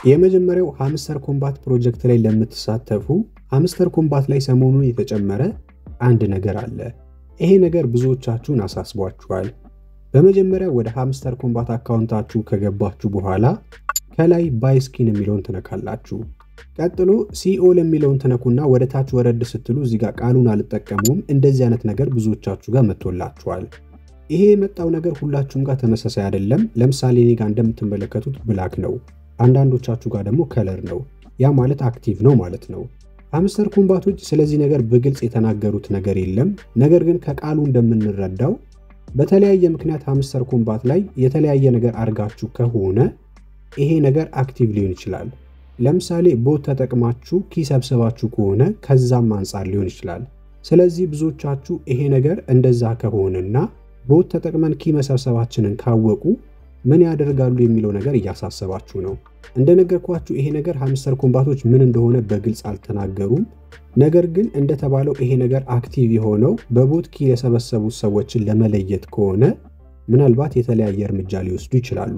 የመጀመሪያው ሃምስተር ኮምባት ፕሮጀክት ላይ ለምትሳተፉ ሃምስተር ኮምባት ላይ ሰሞኑን የተጨመረ አንድ ነገር አለ። ይሄ ነገር ብዙዎቻችሁን አሳስቧችኋል። በመጀመሪያ ወደ ሃምስተር ኮምባት አካውንታችሁ ከገባችሁ በኋላ ከላይ ባይ ስኪን የሚለውን ትነካላችሁ። ቀጥሎ ሲኦል የሚለውን ትነኩና ወደ ታች ወረድ ስትሉ እዚህ ጋር ቃሉን አልጠቀሙም እንደዚህ አይነት ነገር ብዙዎቻችሁ ጋር መጥቶላችኋል። ይሄ የመጣው ነገር ሁላችሁም ጋር ተመሳሳይ አይደለም። ለምሳሌ እኔ ጋር እንደምትመለከቱት ብላክ ነው፣ አንዳንዶቻችሁ ጋር ደግሞ ከለር ነው። ያ ማለት አክቲቭ ነው ማለት ነው። ሃምስተር ኮምባቶች ስለዚህ ነገር በግልጽ የተናገሩት ነገር የለም። ነገር ግን ከቃሉ እንደምንረዳው በተለያየ ምክንያት ሃምስተር ኮምባት ላይ የተለያየ ነገር አድርጋችሁ ከሆነ ይሄ ነገር አክቲቭ ሊሆን ይችላል። ለምሳሌ ቦት ተጠቅማችሁ ኪ ሰብስባችሁ ከሆነ ከዛም አንጻር ሊሆን ይችላል። ስለዚህ ብዙዎቻችሁ ይሄ ነገር እንደዛ ከሆነና ቦት ተጠቅመን ኪ መሰብሰባችንን ካወቁ ምን ያደርጋሉ የሚለው ነገር እያሳሰባችሁ ነው። እንደነገርኳችሁ ይሄ ነገር ሃምስተር ኮምባቶች ምን እንደሆነ በግልጽ አልተናገሩም። ነገር ግን እንደተባለው ይሄ ነገር አክቲቭ የሆነው በቦት ኪ የሰበሰቡት ሰዎችን ለመለየት ከሆነ ምናልባት የተለያየ እርምጃ ሊወስዱ ይችላሉ።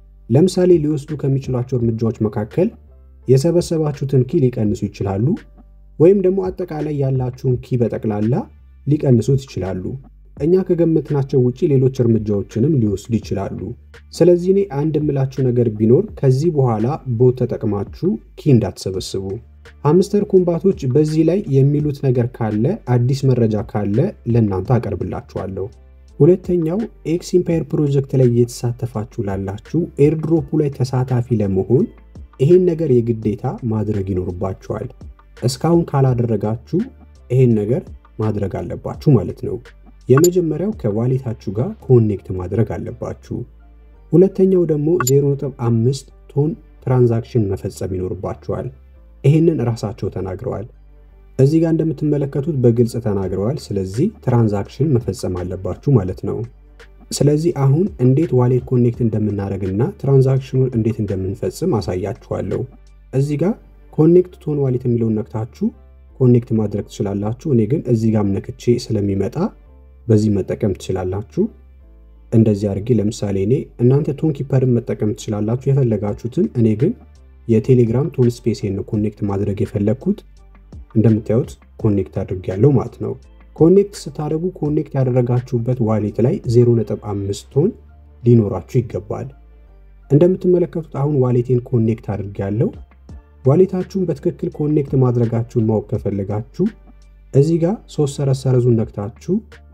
ለምሳሌ ሊወስዱ ከሚችሏቸው እርምጃዎች መካከል የሰበሰባችሁትን ኪ ሊቀንሱ ይችላሉ፣ ወይም ደግሞ አጠቃላይ ያላችሁን ኪ በጠቅላላ ሊቀንሱት ይችላሉ። እኛ ከገመትናቸው ውጭ ሌሎች እርምጃዎችንም ሊወስዱ ይችላሉ። ስለዚህ እኔ አንድ የምላችሁ ነገር ቢኖር ከዚህ በኋላ ቦት ተጠቅማችሁ ኪ እንዳትሰበስቡ። ሃምስተር ኮምባቶች በዚህ ላይ የሚሉት ነገር ካለ አዲስ መረጃ ካለ ለእናንተ አቀርብላችኋለሁ። ሁለተኛው ኤክስ ኢምፓየር ፕሮጀክት ላይ እየተሳተፋችሁ ላላችሁ ኤርድሮፑ ላይ ተሳታፊ ለመሆን ይሄን ነገር የግዴታ ማድረግ ይኖርባችኋል። እስካሁን ካላደረጋችሁ ይሄን ነገር ማድረግ አለባችሁ ማለት ነው። የመጀመሪያው ከዋሌታችሁ ጋር ኮኔክት ማድረግ አለባችሁ። ሁለተኛው ደግሞ 0.5 ቶን ትራንዛክሽን መፈጸም ይኖርባችኋል። ይህንን ራሳቸው ተናግረዋል። እዚህ ጋር እንደምትመለከቱት በግልጽ ተናግረዋል። ስለዚህ ትራንዛክሽን መፈጸም አለባችሁ ማለት ነው። ስለዚህ አሁን እንዴት ዋሌት ኮኔክት እንደምናደርግና ትራንዛክሽኑን እንዴት እንደምንፈጽም አሳያችኋለሁ። እዚህ ጋር ኮኔክት ቶን ዋሌት የሚለውን ነክታችሁ ኮኔክት ማድረግ ትችላላችሁ። እኔ ግን እዚህ ጋር ነክቼ ስለሚመጣ በዚህ መጠቀም ትችላላችሁ። እንደዚህ አድርጌ ለምሳሌ እኔ እናንተ ቶን ኪፐርን መጠቀም ትችላላችሁ የፈለጋችሁትን። እኔ ግን የቴሌግራም ቶን ስፔሴን ነው ኮኔክት ማድረግ የፈለግኩት። እንደምታዩት ኮኔክት አድርጌያለሁ ማለት ነው። ኮኔክት ስታደርጉ ኮኔክት ያደረጋችሁበት ዋሌት ላይ 0.5 ቶን ሊኖራችሁ ይገባል። እንደምትመለከቱት አሁን ዋሌቴን ኮኔክት አድርጌያለሁ። ዋሌታችሁን በትክክል ኮኔክት ማድረጋችሁን ማወቅ ከፈለጋችሁ እዚህ ጋር ሶስት ሰረዝ ሰረዙን ነክታችሁ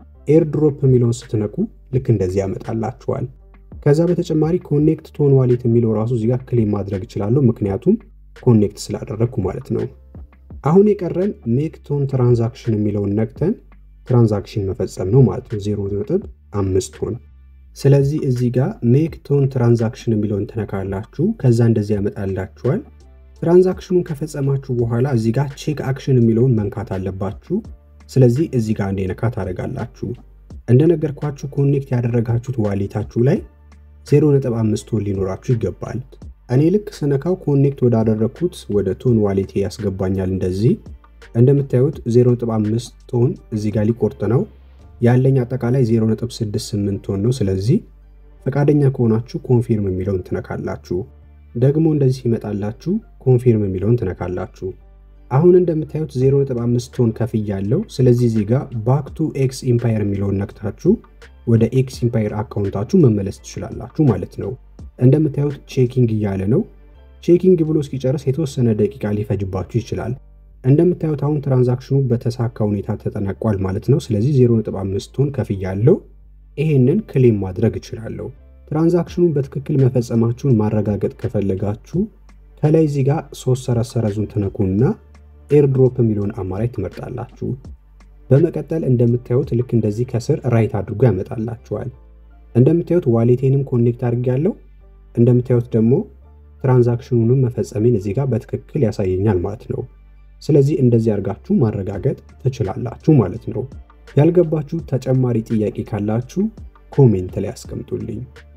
ኤርድሮፕ የሚለውን ስትነቁ ልክ እንደዚህ ያመጣላችኋል። ከዛ በተጨማሪ ኮኔክት ቶን ዋሌት የሚለው ራሱ እዚህ ጋር ክሌም ማድረግ እችላለሁ፣ ምክንያቱም ኮኔክት ስላደረግኩ ማለት ነው። አሁን የቀረን ሜክ ቶን ትራንዛክሽን የሚለውን ነክተን ትራንዛክሽን መፈጸም ነው ማለት ነው፣ ዜሮ ነጥብ አምስት ቶን። ስለዚህ እዚህ ጋር ሜክ ቶን ትራንዛክሽን የሚለውን ትነካላችሁ። ከዛ እንደዚህ ያመጣላችኋል። ትራንዛክሽኑን ከፈጸማችሁ በኋላ እዚህ ጋር ቼክ አክሽን የሚለውን መንካት አለባችሁ። ስለዚህ እዚህ ጋር እንደ ነካ ታደርጋላችሁ። እንደነገርኳችሁ ኮኔክት ያደረጋችሁት ዋሌታችሁ ላይ 0.5 ቶን ሊኖራችሁ ይገባል። እኔ ልክ ስነካው ኮኔክት ወዳደረግኩት ወደ ቶን ዋሌቴ ያስገባኛል። እንደዚህ እንደምታዩት 0.5 ቶን እዚህ ጋር ሊቆርጥ ነው ያለኝ አጠቃላይ 0.68 ቶን ነው። ስለዚህ ፈቃደኛ ከሆናችሁ ኮንፊርም የሚለውን ትነካላችሁ። ደግሞ እንደዚህ ሲመጣላችሁ ኮንፊርም የሚለውን ትነካላችሁ። አሁን እንደምታዩት 0.5 ቶን ከፍያለሁ። ስለዚህ እዚህ ጋር ባክ ቱ ኤክስ ኢምፓየር የሚለውን ነክታችሁ ወደ ኤክስ ኢምፓየር አካውንታችሁ መመለስ ትችላላችሁ ማለት ነው። እንደምታዩት ቼኪንግ እያለ ነው። ቼኪንግ ብሎ እስኪጨርስ የተወሰነ ደቂቃ ሊፈጅባችሁ ይችላል። እንደምታዩት አሁን ትራንዛክሽኑ በተሳካ ሁኔታ ተጠናቋል ማለት ነው። ስለዚህ 0.5 ቶን ከፍያለሁ። ይሄንን ክሌም ማድረግ እችላለሁ። ትራንዛክሽኑን በትክክል መፈጸማችሁን ማረጋገጥ ከፈለጋችሁ ከላይ እዚህ ጋር ሶስት ሰረዝ ሰረዙን ትነኩና ኤርድሮፕ የሚለውን አማራጭ ትመርጣላችሁ። በመቀጠል እንደምታዩት ልክ እንደዚህ ከስር ራይት አድርጎ ያመጣላችኋል። እንደምታዩት ዋሌቴንም ኮኔክት አድርጌያለሁ። እንደምታዩት ደግሞ ትራንዛክሽኑንም መፈጸሜን እዚህ ጋር በትክክል ያሳየኛል ማለት ነው። ስለዚህ እንደዚህ አድርጋችሁ ማረጋገጥ ትችላላችሁ ማለት ነው። ያልገባችሁ ተጨማሪ ጥያቄ ካላችሁ ኮሜንት ላይ አስቀምጡልኝ።